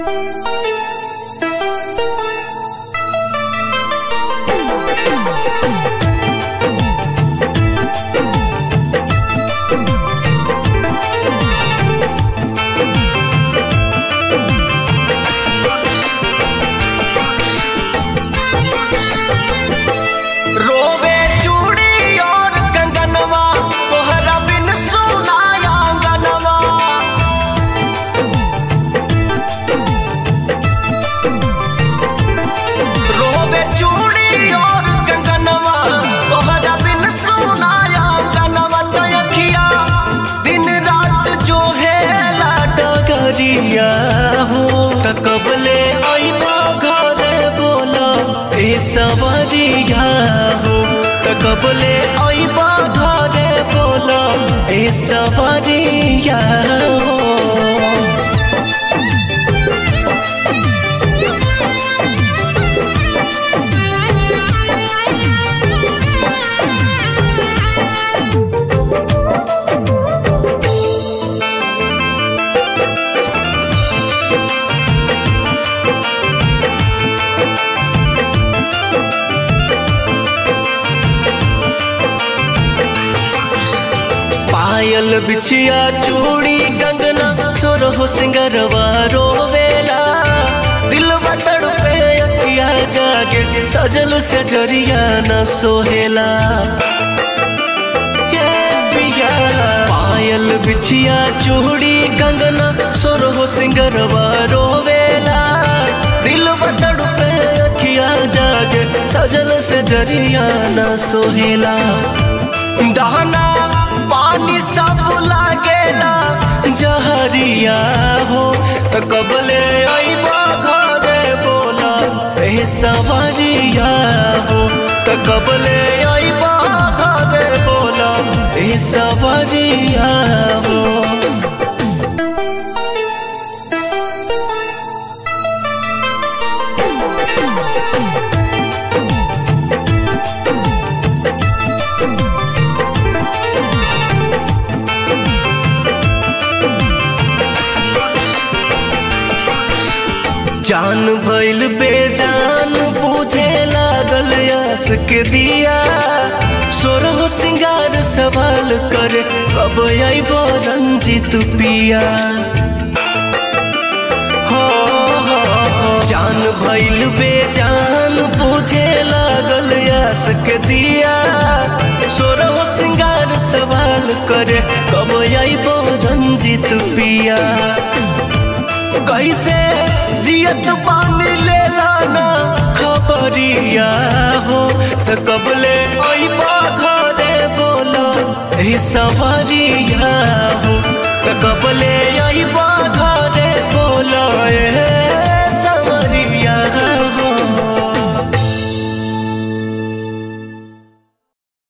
रोवे चूड़ी और कंगनवा तोहरा बिन सुनाया अंगनवा रोवे चूड़ी और कंगनवा तोहरा बिन सुनाया अंगनवा तयखिया दिन रात जो है लाडगरिया हो तकबले आईबा घरे बोला ए सवरिया हो तकबले आईबा घरे बोला ए सवरिया हो पायल बिछिया चूड़ी कंगना सोरहो सिंगरवा रोवेला दिल बतड़ पे अखिया जागे सजल से जरिया न सोहेला ये पिया पायल बिछिया चूड़ी कंगना सोरहो सिंगरवा रोवेला दिल बतड़ पे अखिया जागे सजल से जरिया न सोहेला दहना पानी सब लागेला जहरिया हो त कबले आईबा घरे बोला ए सवरिया हो त कबले आईबा घरे बोला ए सवरिया हो जान भइल बेजान बुझे लागल आस के दिया सोरह सिंगार सवाल करे कब अइबो रंजित पिया हो, हो, हो। जान भइल बेजान बुझे लागल आस के दिया सोरह सिंगार सवाल करे कब अइबो रंजित पिया कैसे जियत पानी लेला ना खबरिया हो त कबले अइबा घरे बोलो ए सवरिया